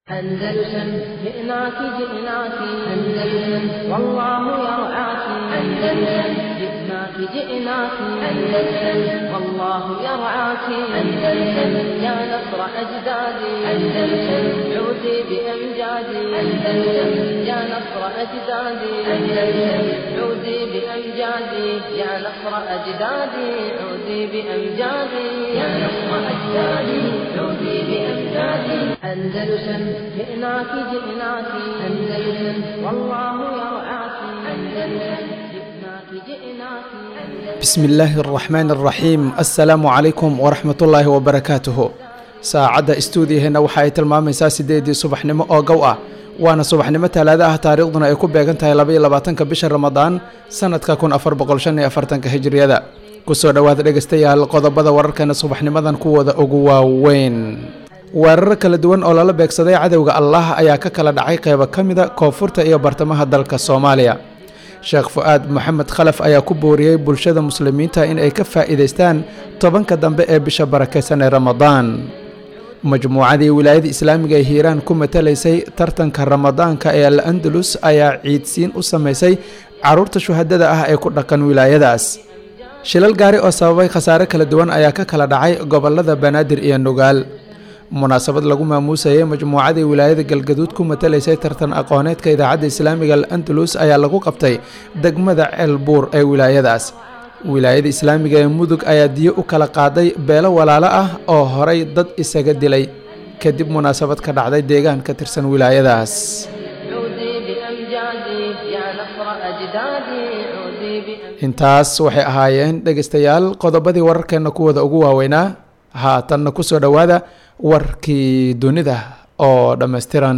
أندلسن جئناك جئناك أندلسن والله يرعاك أندلسن جئناك جئناك أندلسن والله يرعاك أندلسن يا نصر أجدادي أندلسن عودي بأمجادي أندلسن يا نصر أجدادي أندلسن عودي بأمجادي يا نصر أجدادي عودي بأمجادي يا نصر أجدادي عودي بأمجادي أندلسن جئناك جئناك أندلسن والله يرعاك أندلسن جئناك جئناك أندلسن bismi illaahi araxmaan araxiim assalaamu calaykum waraxmatullaahi wabarakaatuhu saacadda istuudiyaheenna waxa ay tilmaamaysaa siddeedii subaxnimo oo gow ah waana subaxnimo talaada ah taariikhduna ay ku beegan tahay labaiyo labaatanka bisha ramadaan sanadka kun afar boqol shan iyo afartanka hijriyada kusoo dhowaada dhegaystayaal qodobada wararkeena subaxnimadan kuwooda ugu waaweyn weeraro kala duwan oo lala beegsaday cadowga allah ayaa ka kala dhacay qeybo ka mida koonfurta iyo bartamaha dalka soomaaliya sheekh fu-aad maxamed khalaf ayaa ku booriyey bulshada muslimiinta in ay ka faa'iidaystaan tobanka dambe ee bisha barakaysan ee ramadaan majmuucadii wilaayada islaamiga ee hiiraan ku matalaysay tartanka ramadaanka ee al andalus ayaa ciidsiin u samaysay caruurta shuhadada ah ee ku dhaqan wilaayadaas shilal gaari oo sababay khasaare kala duwan ayaa ka kala dhacay gobolada banaadir iyo nugaal munaasabad lagu maamuusayay majmuucadii wilaayada galgaduud ku matalaysay tartan aqooneedka idaacadda islaamiga al andalus ayaa lagu qabtay degmada ceelbuur ee wilaayadaas wilaayada islaamiga ee mudug ayaa diyo u kala qaaday beelo walaalo ah oo horay dad isaga dilay kadib munaasabad ka dhacday deegaan ka tirsan wilaayadaas عودي بأمجادي يا نصر أجدادي عودي بأمجادي intaas waxay ahaayeen dhegaystayaal qodobadii wararkeenna kuwooda ugu waaweynaa haatanna kusoo dhowaada warkii dunida oo dhammaystiran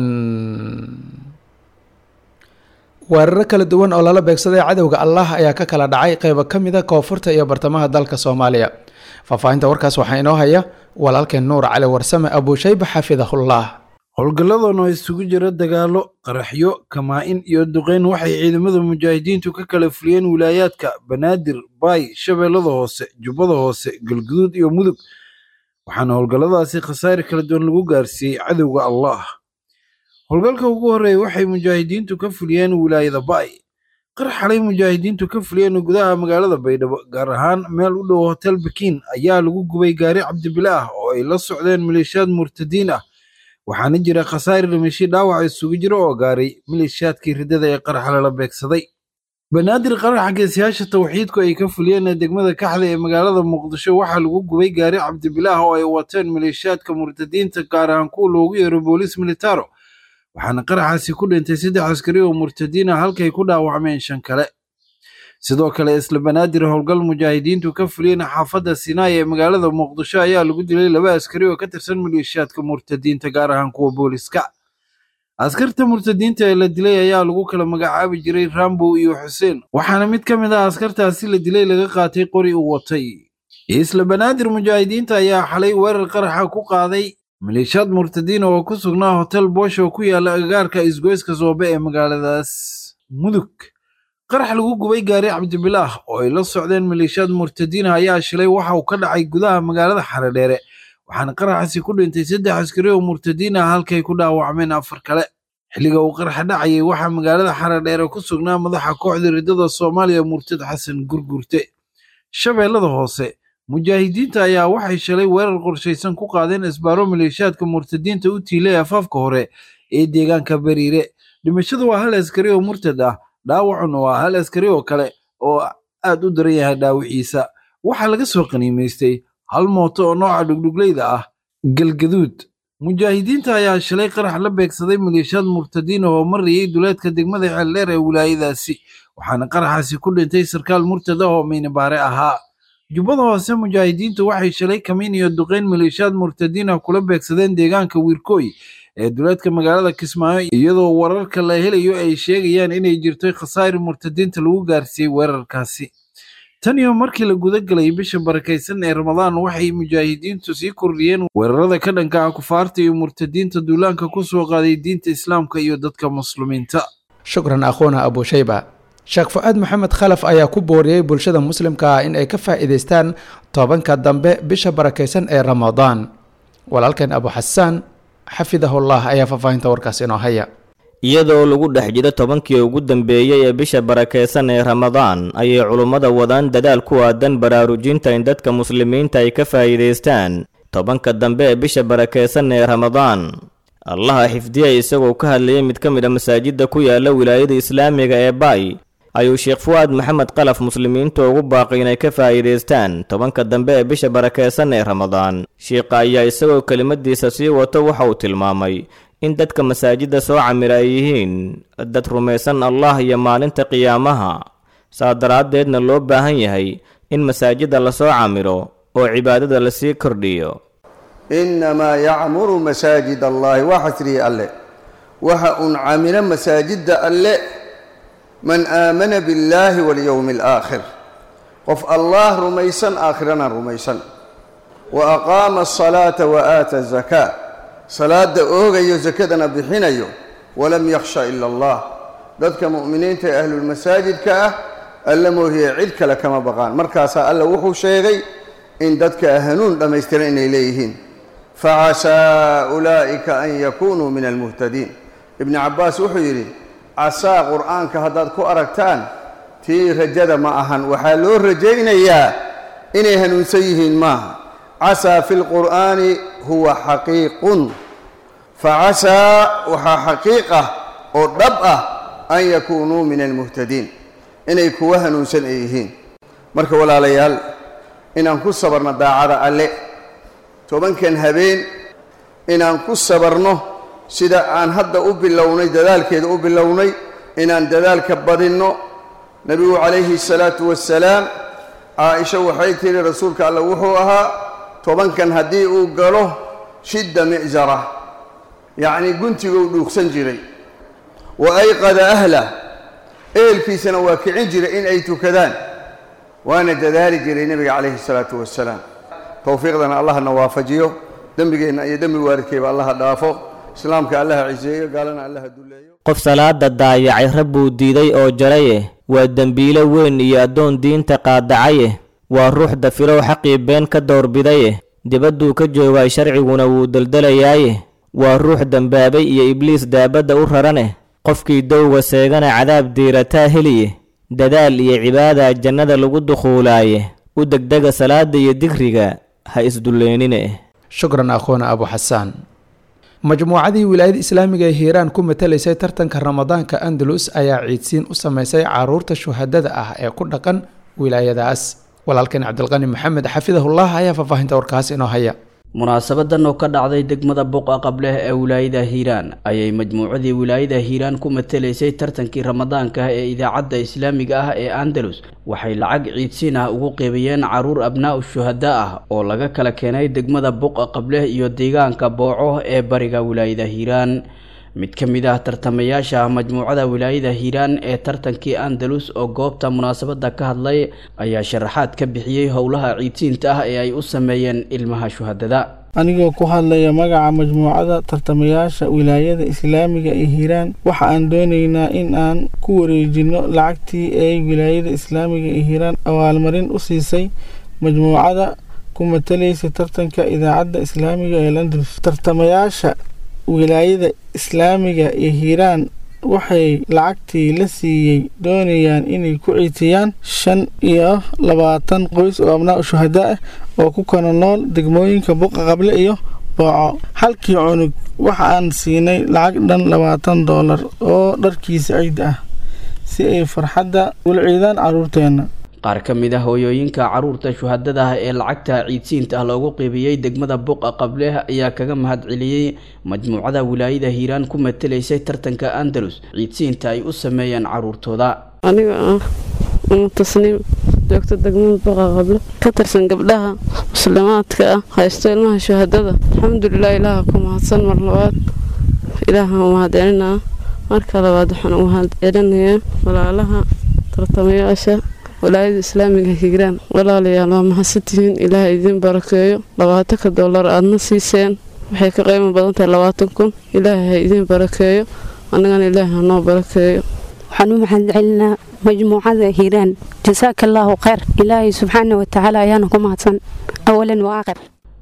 weeraro kala duwan oo lala beegsaday cadowga allah ayaa ka kala dhacay qeybo ka mida koonfurta iyo bartamaha dalka soomaaliya faahfaahinta warkaas waxaa inoo haya walaalkeen nuur cali warsame abuushayba xafidahullah howlgalladan oo isugu jira dagaallo qaraxyo kamaa-in iyo duqeyn waxay ciidamada mujaahidiintu ka kala fuliyeen wilaayaadka banaadir baay shabeellada hoose jubbada hoose galguduud iyo mudug waxaana howlgalladaasi khasaare kala duwan lagu gaarsiiyey cadowga allah howlgalka ugu horreeya waxay mujaahidiintu ka fuliyeen wilaayada baay qar xalay mujaahidiintu ka fuliyeen gudaha magaalada baydhabo gaar ahaan meel u dhow hotel bakiin ayaa lagu gubay gaari cabdibile ah oo ay la socdeen maleeshiyaad murtadiin ah waxaana jira khasaare dhimasho dhaawac isugu jira oo gaaray maleeshiyaadkii riddada ee qaraxa lala beegsaday banaadir qaraxa geesiyaasha tawxiidku ay ka fuliyeen ee degmada kaxda ee magaalada muqdisho waxaa lagu gubay gaari cabdibilaah oo ay wateen maleeshiyaadka murtadiinta gaar ahaan kuwa loogu yeero boolis militaro waxaana qaraxaasi ku dhintay saddex askari oo murtadiin ah halkay ku dhaawacmeen shan kale sidoo kale isla banaadir howlgal mujaahidiintu ka fuliyeen xaafadda sinaai ee magaalada muqdisho ayaa lagu dilay laba askari oo ka tirsan maleeshiyaadka murtadiinta gaar ahaan kuwa booliska askarta murtadiinta ee la dilay ayaa lagu kala magacaabi jiray rambow iyo xuseen waxaana mid ka mid ah askartaasi la dilay laga qaatay qori uu watay isla banaadir mujaahidiinta ayaa xalay weerar qaraxa ku qaaday maleeshiyaad murtadiin oo ku sugnaa hotel bosh oo ku yaala agagaarka isgoyska soobe ee magaaladaas mudug qarax lagu gubay gaari cabdibilaah oo ay la socdeen maleeshiyaad murtadiin ayaa shilay waxa uu ka dhacay gudaha magaalada xaredheere waxaana qaraxaasi ku dhintay saddex askari oo murtadiin ah halkay ku dhaawacmeen afar kale xilliga uu qaraxa dhacayay waxaa magaalada xaredheere ku sugnaa madaxa kooxda riddada soomaaliya murtad xasan gurgurte shabeellada hoose mujaahidiinta ayaa waxay shalay weerar qorshaysan ku qaadeen isbaaro maleeshiyaadka murtadiinta u tiilay afaafka hore ee deegaanka bariire dhimashada waa hal askari oo murtad ah dhaawacuna waa hal askari oo kale oo aad u daran yahay dhaawiciisa waxaa laga soo qaniimaystay hal mooto oo nooca dhugdhugleyda ah galgaduud mujaahidiinta ayaa shalay qarax la beegsaday maleeshiyaad murtadiin oo marayay duleedka degmada ceeldheer ee wilaayadaasi waxaana qaraxaasi ku dhintay sarkaal murtad ah oo meynabaare ahaa jubbada hoose mujaahidiintu waxay shalay kamiin iyo duqeyn maleeshiyaad murtadiin ah kula beegsadeen deegaanka wiirkooy ee duleedka magaalada kismaayo iyadoo wararka la helayo ay sheegayaan inay jirto khasaari murtadiinta lagu gaarsiiyey weerarkaasi tan iyo markii la guda galay bisha barakaysan ee ramadaan waxay mujaahidiintu sii kordhiyeen weerarada ka dhanka ah kufaarta iyo murtadiinta duulaanka ku soo qaaday diinta islaamka iyo dadka muslimiinta shukran akhuuna abuushayba sheekh fu-aad maxamed khalaf ayaa ku booriyey bulshada muslimka ah in ay ka faa'iidaystaan tobanka dambe bisha barakaysan ee ramadaan walaalkeen abu xasaan xafidahullah ayaa faahfaahinta warkaas inoo haya iyadoo lagu dhex jiro tobankii ugu dambeeyey ee bisha barakeysan ee ramadaan ayay culummada wadaan dadaal ku aadan baraarujinta in dadka muslimiinta ay ka faa'iidaystaan tobanka dambe ee bisha barakeysan ee ramadaan allaha xifdiya isagoo ka hadlayay mid ka mid a masaajidda ku yaala wilaayada islaamiga ee baay ayuu sheekh fu'aad maxamed qalaf muslimiinta ugu baaqay inay ka faa'iidaystaan tobanka dambe ee bisha barakeysan ee ramadaan sheikha ayaa isagoo kelimadiisa sii wato waxa uu tilmaamay in dadka masaajidda soo camira ay yihiin dad rumaysan allah iyo maalinta qiyaamaha saa daraaddeedna loo baahan yahay in masaajidda lasoo camiro oo cibaadada lasii kordhiyo innamaa yacmuru masaajid allahi waa xasriye alle waxa uun camiro masaajidda alle man aamana biاllaahi walyowmi alaakhir qof allah rumaysan aakhirana rumaysan wa aqaama asalaata wa aata azakaa salaada oogayo sakadana bixinayo walam yakhsha ila allah dadka mu'miniinta ee ahlulmasaajidka ah alla moohiye cid kale kama baqaan markaasaa alla wuxuu sheegay in dadka hanuun dhammaystiran inay leeyihiin facasaa ulaa'ika an yakunuu min almuhtadiin ibni cabbaas wuxuu yidhi casaa qur'aanka haddaad ku aragtaan tii rajada ma ahan waxaa loo rajaynayaa inay hanuunsan yihiin maaha casaa fi lqur'aani huwa xaqiiqun facasaa waxaa xaqiiq ah oo dhab ah an yakuunuu min almuhtadiin inay kuwa hanuunsan ay yihiin marka walaalayaal inaan ku sabarno daacada alle tobankan habeen inaan ku sabarno sida aan hadda u bilownay dadaalkeeda u bilownay inaan dadaalka badinno nebigu calayhi salaatu wassalaam caaisha waxay tidhi rasuulka alle wuxuu ahaa tobankan haddii uu galo shidda mi'sara yacnii guntiguu dhuugsan jiray wa ayqada ahlah ehelkiisana waa kicin jiray in ay tukadaan waana dadaali jiray nebiga calayhi salaatu wassalaam towfiiqdana allahna waafajiyo dembigeenna iyo dembi waaridkeeba allaha dhaafo islaamka allaha ciseeyo gaalana allaha dulleeyo qof salaada daayacay rabbuu diiday oo jaraye waa dembiilo weyn iyo addoon diinta qaadacaye waa ruux dafirow xaqii been ka doorbidaye dibadduu ka joogaay sharciguna wuu deldelayaaye waa ruux dembaabay iyo ibliis daabadda u raraneh qofkii dowga seegana cadaab diirataa heliye dadaal iyo cibaada jannada lagu dukhuulaaye u degdega salaada iyo digriga ha isdulleenine shukran akhoona abu xasaan majmuucadii wilaayada islaamiga ee hiiraan ku matalaysay tartanka ramadaanka andalus ayaa ciidsiin u sameysay caruurta shuhadada ah ee ku dhaqan wilaayadaas walaalkan cabdilqani maxamed xafidahullah ayaa faahfaahinta warkaas inoo haya munaasabadan oo ka dhacday degmada buqa qableh ee wilaayada hiiraan ayay majmuucadii wilaayada hiiraan ku matalaysay tartankii ramadaanka ee idaacadda islaamiga ah ee andalus waxay lacag ciidsiin ah ugu qeybiyeen caruur abnaa-u shuhada ah oo laga kala keenay degmada buqa qableh iyo deegaanka booco ee bariga wilaayada hiiraan mid ka mid ah tartamayaasha majmuucada wilaayada hiiraan ee tartankii andalus oo goobta munaasabada ka hadlay ayaa sharaxaad ka bixiyey howlaha ciidsiinta ah ee ay u sameeyeen ilmaha shuhadada anigoo ku hadlaya magaca majmuucada tartamayaasha wilaayada islaamiga ee hiiraan waxa aan doonaynaa in aan ku wareejino lacagtii ay wilaayada islaamiga ee hiiraan abaalmarin u siisay majmuucada ku matalaysa tartanka idaacadda islaamiga ee landalus tartamayaasha wilaayada islaamiga ee hiiraan waxay lacagtii la siiyey doonayaan inay ku ciitiyaan shan iyo labaatan qoys oo abnaa shuhada ah oo ku kala nool degmooyinka buqa qable iyo booco halkii cunug waxa aan siinay lacag dhan labaatan doolar oo dharkiisa ciid ah si ay farxadda ula ciidaan caruurteenna qaar ka mid ah hooyooyinka caruurta shuhadada ah ee lacagta ciidsiinta ah loogu qiibiyey degmada buqa qableh ayaa kaga mahad celiyey majmuucada wilaayada hiiraan ku matalaysay tartanka andalus ciidsiinta ay u sameeyeen caruurtooda aniga ah umu tasniim joogta degmada buqa qable ka tirsan gabdhaha muslimaadka ah haysto ilmaha shuhadada alxamdulilah ilaaha ku mahadsan mar labaad ilaaha mahadcelinaa marka labaad waxaan u mahad celinayaa walaalaha tartamayaasha walaayada islaamiga hiiraan walaalayaal waa mahadsantihiin ilaaha idiin barakeeyo labaatanka doolar aadna siiseen waxay ka qiimo badan tahay labaatan kun ilaaha ha idiin barakeeyo annagana ilaaha hanoo barakeeyo waxaan u mahad celinaa majmuucada hiiraan jasaaka allaahu khayr ilaahay subxaana watacaala ayaana ku mahadsan awalan wa aakhir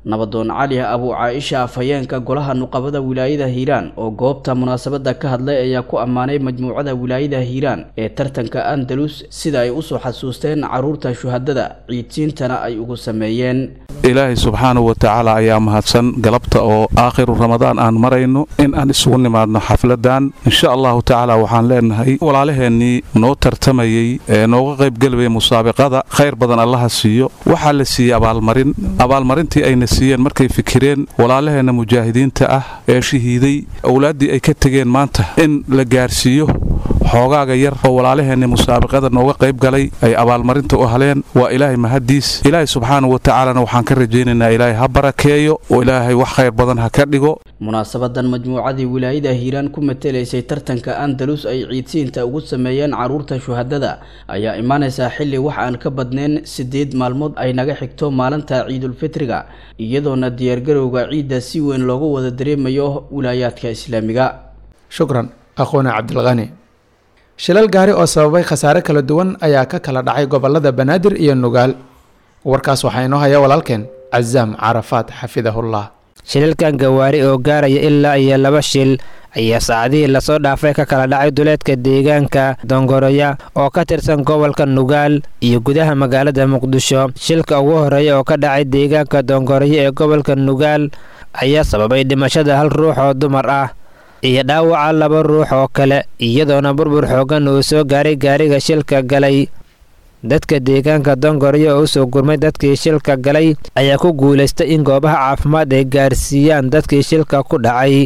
nabadoon cali abu caaisha afhayeenka golaha nuqabada wilaayada hiiraan oo goobta munaasabada ka hadlay ayaa ku ammaanay majmuucada wilaayada hiiraan ee tartanka andalus sida ay usoo xasuusteen caruurta shuhadada ciidsiintana ay ugu sameeyeen ilaahay subxaanahu wa tacaala ayaa mahadsan galabta oo aakhiru ramadaan aan marayno in aan isugu nimaadno xafladan insha allahu tacaala waxaan leenahay walaalaheennii noo tartamayey ee nooga qaybgelaya musaabiqada khayr badan allaha siiyo waxaa la siiyey abaalmarin abaalmarintii ayna siiyeen markay fikireen walaalaheenna mujaahidiinta ah ee shahiiday owlaaddii ay ka tegeen maanta in la gaarsiiyo xoogaaga yar oo walaalaheenni musaabiqada nooga qayb galay ay abaalmarinta u haleen waa ilaahay mahaddiis ilaahay subxaanahu wa tacaalana waxaan ka rajaynaynaa ilaahay ha barakeeyo oo ilaahay wax khayr badan ha ka dhigo munaasabadan majmuucadii wilaayada hiiraan ku matelaysay tartanka andalus ay ciidsiinta ugu sameeyeen caruurta shuhadada ayaa imaanaysaa xilli wax aan ka badnayn siddeed maalmood ay naga xigto maalinta ciidulfitriga iyadoona diyaargarowga ciidda si weyn loogu wada dareemayo wilaayaadka islaamiga shukran aqoone cabdilqani shilal gaari oo sababay khasaare kala duwan ayaa ka kala dhacay gobolada banaadir iyo nugaal warkaas waxaa inoo haya walaalkeen cazaam carafaad xafidahullah shilalkan gawaari oo gaaraya ilaa iyo laba shil ayaa saacadihii lasoo dhaafay ka kala dhacay duleedka deegaanka dongoroya oo ka tirsan gobolka nugaal iyo gudaha magaalada muqdisho shilka ugu horeeya oo ka dhacay deegaanka dongoroya ee gobolka nugaal ayaa sababay dhimashada hal ruux oo dumar ah iyo dhaawaca laba ruux oo kale iyadoona burbur xoogan uu soo gaaray gaariga shilka galay dadka deegaanka dongoryo oo usoo gurmay dadkii shilka galay ayaa ku guulaystay in goobaha caafimaad ay gaarsiiyaan dadkii shilka ku dhacay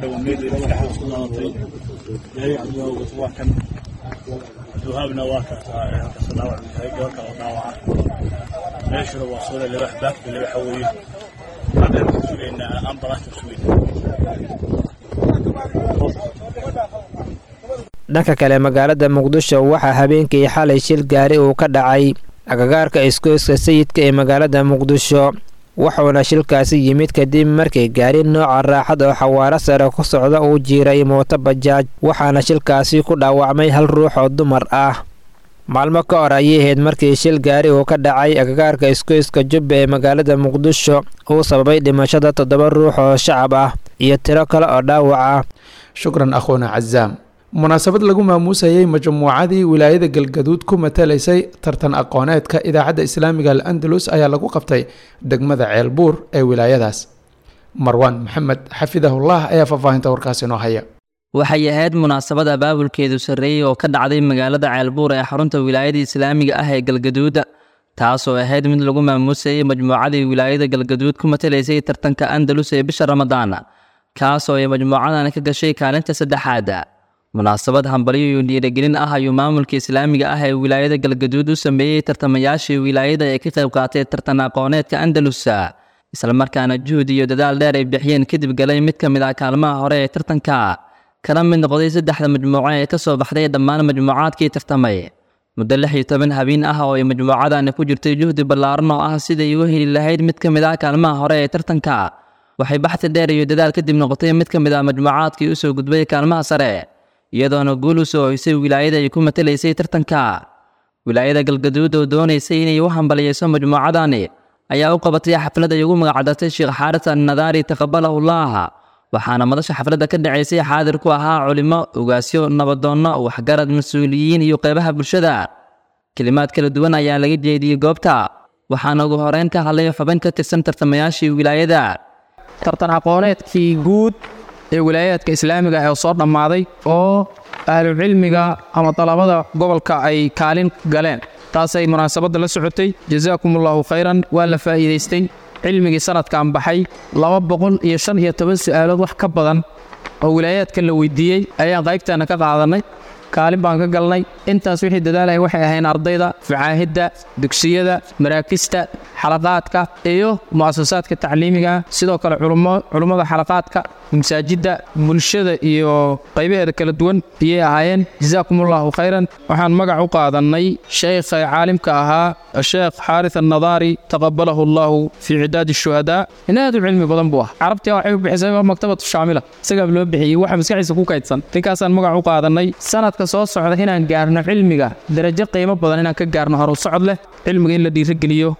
dhanka kale magaalada muqdisho waxaa habeenkii xalay shil gaari uu ka dhacay agagaarka iskooyska sayidka ee magaalada muqdisho wuxuuna shilkaasi yimid kadib markii gaari nooca raaxad oo xawaaro sare ku socda uu jiiray mooto bajaaj waxaana shilkaasi ku dhaawacmay hal ruux oo dumar ah maalmo ka hor ayay ahayd markii shil gaari uu ka dhacay agagaarka iskooyska jubba ee magaalada muqdisho uu sababay dhimashada toddoba ruux oo shacab ah iyo tiro kale oo dhaawaca shukran akhuuna cazaam munaasabad lagu maamuusayay majmuucadii wilaayada galgaduud ku matalaysay tartan aqooneedka idaacadda islaamiga al andalus ayaa lagu qabtay degmada ceelbuur ee wilaayadaas marwaan maxamed xafidahullah ayaa faahfaahinta warkaas inoo haya waxay ahayd munaasabad abaabulkeedu sarreeyey oo ka dhacday magaalada ceelbuur ee xarunta wilaayada islaamiga ah ee galgaduud taasoo ahayd mid lagu maamuusayay majmuucadii wilaayada galgaduud ku matalaysay tartanka andalus ee bisha ramadaan kaasoo ay majmuucadan ka gashay kaalinta saddexaad munaasabad hambalyo iyo dhiirigelin ah ayuu maamulka islaamiga ah ee wilaayada galgaduud u sameeyey tartamayaashii wilaayada ee ka qayb qaatay tartan aqooneedka andalus islamarkaana juhud iyo dadaal dheer ay bixiyeen kadib galay mid ka mid ah kaalmaha hore ee tartanka kana mid noqday saddexda majmuuco ee ka soo baxday dhammaan majmuucaadkii tartamay muddo lix iyo toban habeen ah oo ay majmuucadani ku jirtay juhdi ballaaran oo ah siday uga heli lahayd mid ka mid ah kaalmaha hore ee tartanka waxay baxsi dheer iyo dadaal kadib noqotay mid ka mid ah majmuucaadkii usoo gudbay kaalmaha sare iyadoona guul u soo hoysay wilaayada ay ku matalaysay tartanka wilaayada galgaduud oo doonaysay inay u hambaliyeyso majmuucadani ayaa u qabatay xaflad ay ugu magacdartay sheekh xaaris annadaari taqabalahullah waxaana madasha xafladda ka dhacaysay xaadir ku ahaa culimo ugaasyo nabadoonno waxgarad mas-uuliyiin iyo qeybaha bulshada kelimaad kala duwan ayaa laga jeediyey goobta waxaana ugu horeyn ka hadlay xubin ka tirsan tartamayaashii wilaayada tartan aqooneedkii guud ee wilaayaadka islaamiga ee soo dhammaaday oo ahlucilmiga ama dalabada gobolka ay kaalin galeen taasay munaasabadda la socotay jasaakumullahu khayran waa la faa'iidaystay cilmigii sanadkan baxay laba boqol iyo shan iyo toban su'aalood wax ka badan oo wilaayaadkan la weydiiyey ayaan qaybtaana ka qaadannay kaalin baan ka galnay intaas wixii dadaalaya waxay ahayn ardayda facaahidda dugsiyada maraakista xalaqaadka iyo mu'asasaadka tacliimiga sidoo kale culummada xalaqaadka masaajidda bulshada iyo qaybaheeda kala duwan ayay ahaayeen jasaakumullahu khayran waxaan magac u qaadannay sheekha caalimka ahaa sheekh xaaris annadaari taqabalahu allahu fii cidaadi shuhadaa in aad u cilmi badan buu ah carabtii waxay u bixisay maktabatu shaamila isagaa loo bixiyey waxa maskaxiisa ku kaydsan ninkaasaan magac u qaadannay sanadka soo socda inaan gaarno cilmiga darajo qiimo badan inaan ka gaarno horu socod leh cilmiga in la dhiirageliyo hadafka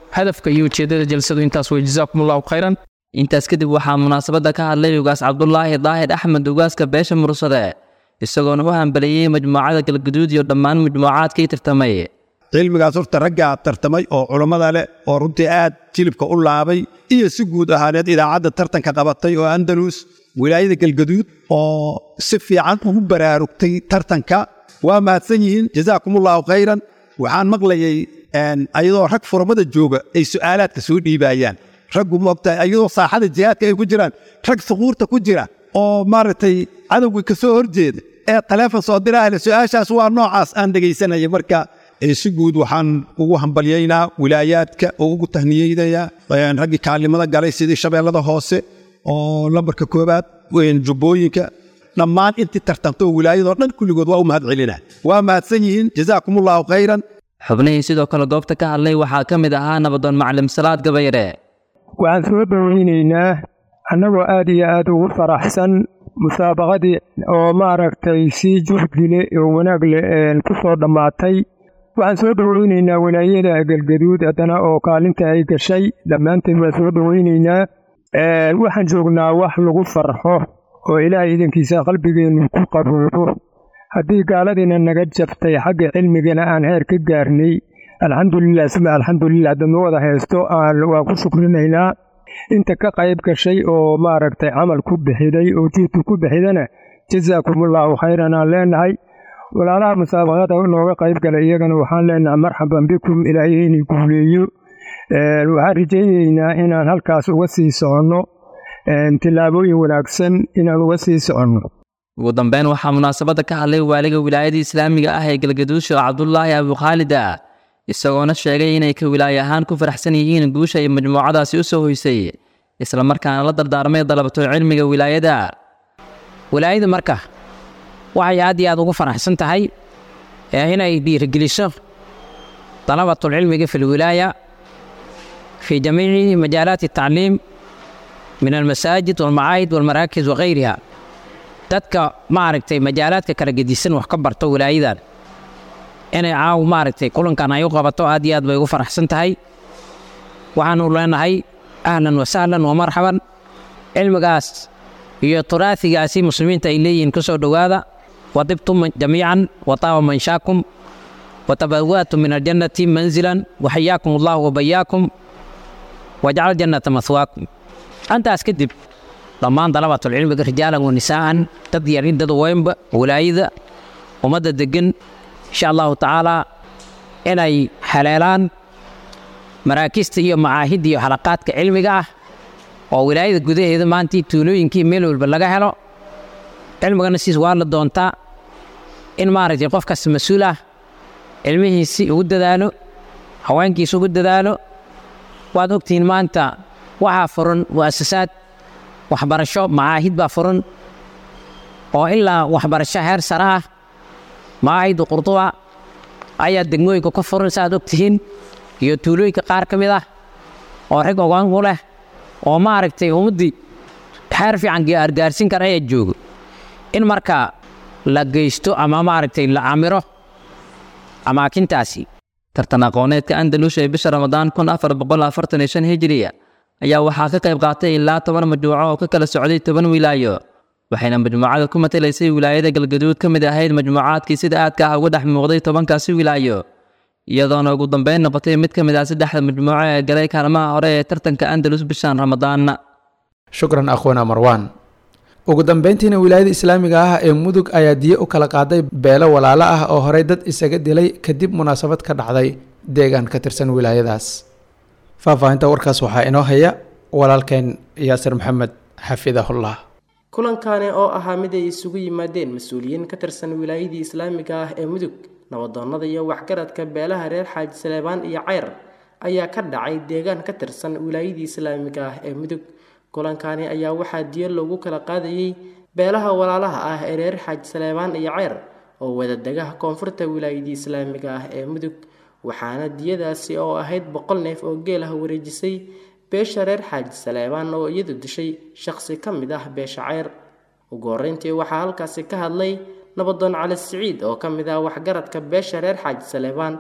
hadafka iyo ujeeddada jalsadu intaas wey jazaakum allahu khayran intaas kadib waxaa munaasabadda ka hadlay ugaas cabdulaahi daahir axmed ugaaska beesha mursade isagoona u hambaliyey majmuucada galgaduud iyo dhammaan majmuucaadkii tartamay cilmigaas horta raggaa tartamay oo culammada leh oo runtii aad jilibka u laabay iyo si guud ahaaneed idaacadda tartanka qabatay oo andalus wilaayada galgaduud oo si fiican ugu baraarugtay tartanka waa mahadsan yihiin jazaakumullahu khayran waxaan maqlayay ayadoo rag furamada jooga ay su'aalaadka soo dhiibayaan raggu moogtahay ayadoo saaxada jihaadka ay ku jiraan rag suquurta ku jira oo maaragtay cadowgii ka soo horjeeda ee taleefon soo diraale su-aashaas waa noocaas aan dhegaysanaya marka si guud waxaan ugu hambalyaynaa wilaayaadka oo ugu tahniyeynayaa raggii kaalimada galay sidii shabeellada hoose oo lambarka koobaad jubbooyinka dhammaan intii tartantoo wilaayadoo dhan kulligood waa u mahad celinaa waa mahadsan yihiin jazaakumullahu khayran xubnihii sidoo kale goobta ka hadlay waxaa ka mid ahaa nabadoon maclim salaad gabayre waxaan soo dhoweynaynaa annagoo aad iyo aad ugu faraxsan musaabaqadii oo maaragtay si juhdile oo wanaag leh ku soo dhammaatay waxaan soo dhoweynaynaa walaayada galgaduud haddana oo kaalinta ay gashay dhammaanteen waan soo dhoweynaynaa waxaan joognaa wax lagu farxo oo ilaahay idankiisa qalbigeennu ku qaboobo haddii gaaladiina naga jabtay xagga cilmigana aan heer ka gaarnay alxamdulilah suma alxamdulilah haddama wada haysto waan ku shukrinaynaa inta ka qayb gashay oo maaragtay camal ku bixiday oo jiidku ku bixidana jazaakumullahu khayran aan leenahay walaalaha musaabaqada nooga qayb galay iyagana waxaan leenahay marxaban bikum ilaahay inay guuleeyo waxaan rajaynaynaa inaan halkaas uga sii soconno tillaabooyin wanaagsan inaan uga sii soconno ugu dambeyn waxaa munaasabadda ka hadlay waaliga wilaayada islaamiga ah ee galgaduud sheekh cabdulaahi abukhaalida isagoona sheegay inay ka wilaaye ahaan ku faraxsan yihiin guusha ay majmuucadaasi u soo hoysay islamarkaana la dardaarmay dalabato cilmiga wilaayada wilaayada marka waxay aad iyo aad ugu faraxsan tahay inay dhiirigeliso dalabatulcilmiga fi lwilaaya في جميع مجالات التعليم من المساجد والمعاهد والمراكز وغيرها dadka maaragtay majaalaadka kala gedisan wax ka barto wilaayadan inay caaw maaragtay kulankan ay u qabato aad iyo aad bay ugu faraxsan tahay waxaanu leenahay ahlan wa sahlan wa marxaban cilmigaas iyo turaasigaasi muslimiinta ay leeyihiin ku soo dhowaada wadibtum jamiican wataaba manshaakum watabawaatum min aljannati manzilan waxayaakum allahu wabayaakum wajcal jannata mahwaakum antaas kadib dhammaan dalabatulcilmiga rijaalan wa nisaa'an dad yarin dad weynba walaayada ummadda deggan insha allahu tacaalaa inay haleelaan maraakista iyo macaahidda iyo xalaqaadka cilmiga ah oo wilaayada gudaheeda maantii tuulooyinkii meel walba laga helo cilmigana siis waa la doontaa in maaragtay qofkaas mas-uul ah cilmihiisi ugu dadaalo haweenkiisa ugu dadaalo waad ogtihiin maanta waxaa furan mu'asasaad waxbarasho macaahid baa furan oo ilaa waxbarasho heer sare ah macaahidda qurduba ayaa degmooyinka ka furan saaad ogtihiin iyo tuulooyinka qaar ka mid ah oo rag ogaan u leh oo maaragtay ummaddii xeer fiican argaarsin kara ayaa joogo in marka la geysto ama maaragtay la camiro amaakintaasi tartan aqooneedka andalus ee bisha ramadaan kun afar boqol afartan iyo shan hijiriya ayaa waxaa ka qayb qaatay ilaa toban majmuuco oo ka kala socday toban wilaayo waxayna majmuucada ku matalaysay wilaayada galgaduud ka mid ahayd majmuucaadkii sida aadka ah uga dhex muuqday tobankaasi wilaayo iyadoona ugu dambeyn noqotay mid ka mid ah saddexda majmuuco ee galay kaalmaha hore ee tartanka andalus bishan ramadaan shukran akhwana marwaan ugu dambeyntiina wilaayada islaamiga ah ee mudug ayaa diye u kala qaaday beelo walaalo ah oo horey dad isaga dilay kadib munaasabad ka dhacday deegaan ka tirsan wilaayadaas faahfaahinta warkaas waxaa inoo haya walaalkeen yaasir maxamed xafidahullah kulankani oo ahaa mid ay isugu yimaadeen mas-uuliyiin ka tirsan wilaayadii islaamiga ah ee mudug nabadoonnada iyo waxgaradka beelaha reer xaaji saleebaan iyo ceyr ayaa ka dhacay deegaan ka tirsan wilaayadii islaamiga ah ee mudug kulankani ayaa waxaa diyo loogu kala qaadayey beelaha walaalaha ah ee reer xaaji saleebaan iyo ceyr oo wadadegaha koonfurta wilaayadii islaamiga ah ee mudug waxaana diyadaasi oo ahayd boqol neef oo geel ah wareejisay beesha reer xaaji saleebaan oo iyadu dishay shaqsi ka mid ah beesha ceyr ugu horreyntii waxaa halkaasi ka hadlay nabadoon cali siciid oo ka mid ah waxgaradka beesha reer xaaji saleebaan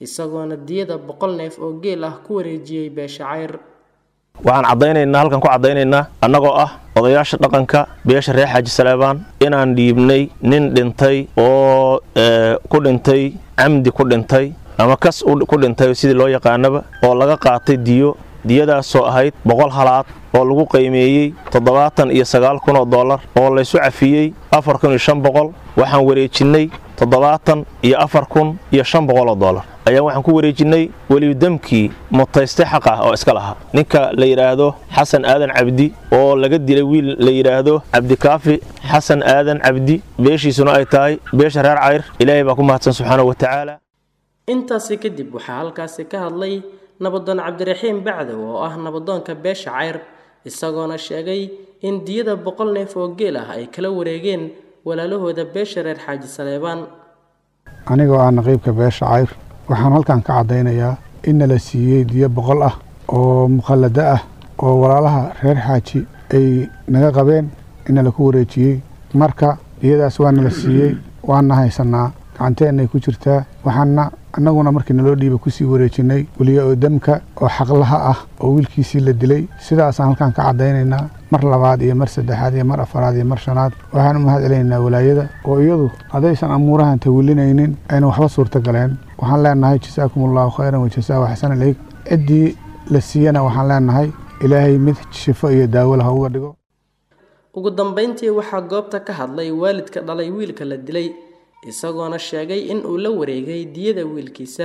isagoona diyada boqol neef oo geel ah ku wareejiyey beesha cayr waxaan caddaynaynaa halkan ku caddaynaynaa annagoo ah odayaasha dhaqanka beesha reer xaaji saleebaan inaan dhiibnay nin dhintay oo ku dhintay camdi ku dhintay ama kas ku dhintay sidii loo yaqaanaba oo laga qaatay diyo diyadaasoo ahayd boqol halaad oo lagu qiimeeyey toddobaatan iyo sagaal kun oo dollar oo laysu cafiyey afar kun iyo shan boqol waxaan wareejinnay toddobaatan iyo afar kun iyo shan boqol oo dollar ayaan waxaan ku wareejinnay welidamkii mutayste xaq ah oo iska lahaa ninka la yidhaahdo xasan aadan cabdi oo laga dilay wiil la yidhaahdo cabdikaafi xasan aadan cabdi beeshiisuna ay tahay beesha reer cayr ilaahay baa ku mahadsan subxaanahu wa tacaala intaasi kadib waxaa halkaasi ka hadlay nabadoon cabdiraxiim bacdow oo ah nabadoonka beesha cayr isagoona sheegay in diyada boqol neef oo geel ah ay kala wareegeen walaalahooda beesha reer xaaji saleebaan anigoo ah naqiibka beesha cayr waxaan halkan ka caddaynayaa inna la siiyey diyo boqol ah oo mukhallado ah oo walaalaha reer xaaji ay naga qabeen inna laku wareejiyey marka diyadaas waana la siiyey waana haysannaa gacanteennay ku jirtaa waxaana annaguna markii naloo dhiiba kusii wareejinnay weliya oo demka oo xaqlaha ah oo wiilkiisii la dilay sidaasaan halkan ka caddaynaynaa mar labaad iyo mar saddexaad iyo mar afaraad iyo mar shanaad waxaan u mahad celinaynaa walaayada oo iyadu haddaysan amuurahan tawilinaynin ayna waxba suurta galeen waxaan leenahay jasaakum allahu khayran wajasaahu xasan ilayk ciddii la siiyana waxaan leenahay ilaahay mid shifo iyo daawo lah uga dhigo ugu dambayntii waxaa goobta ka hadlay waalidka dhalay wiilka la dilay isagoona sheegay in uu la wareegay diyada wiilkiisa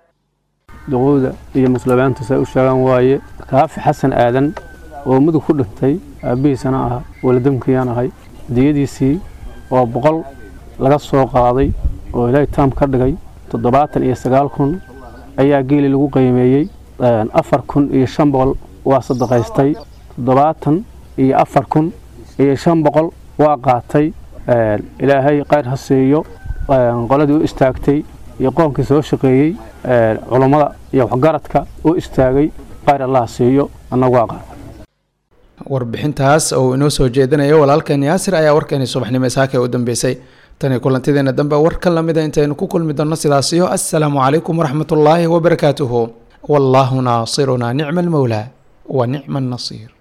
duqowda iyo muslimiinta say u sheegaan waaye kaafi xasan aadan oo mudug ku dhintay aabbihiisana ah waladamkiyaan ahay diyadiisii oo boqol laga soo qaaday oo ilaahay taam ka dhigay toddobaatan iyo sagaal kun ayaa geeli lagu qiimeeyey afar kun iyo shan boqol waa sadaqaystay toddobaatan iyo afar kun iyo shan boqol waa qaatay ilaahay khayr ha siiyo qoladii u istaagtay iyo qoonkii soo shaqeeyey culummada iyo waxgaradka u istaagay khayr allah siiyo annagu waa qaata warbixintaas oo inoo soo jeedinayo walaalkeen yaasir ayaa warkeeni subaxnimo isaaka u dambeysay tani kulantideena dambe war ka lamida intaynu ku kulmi doonno sidaasiyo assalaamu calaykum waraxmatullaahi wabarakaatuhu wallaahu naasirunaa nicma almowlaa wa nicma annasiir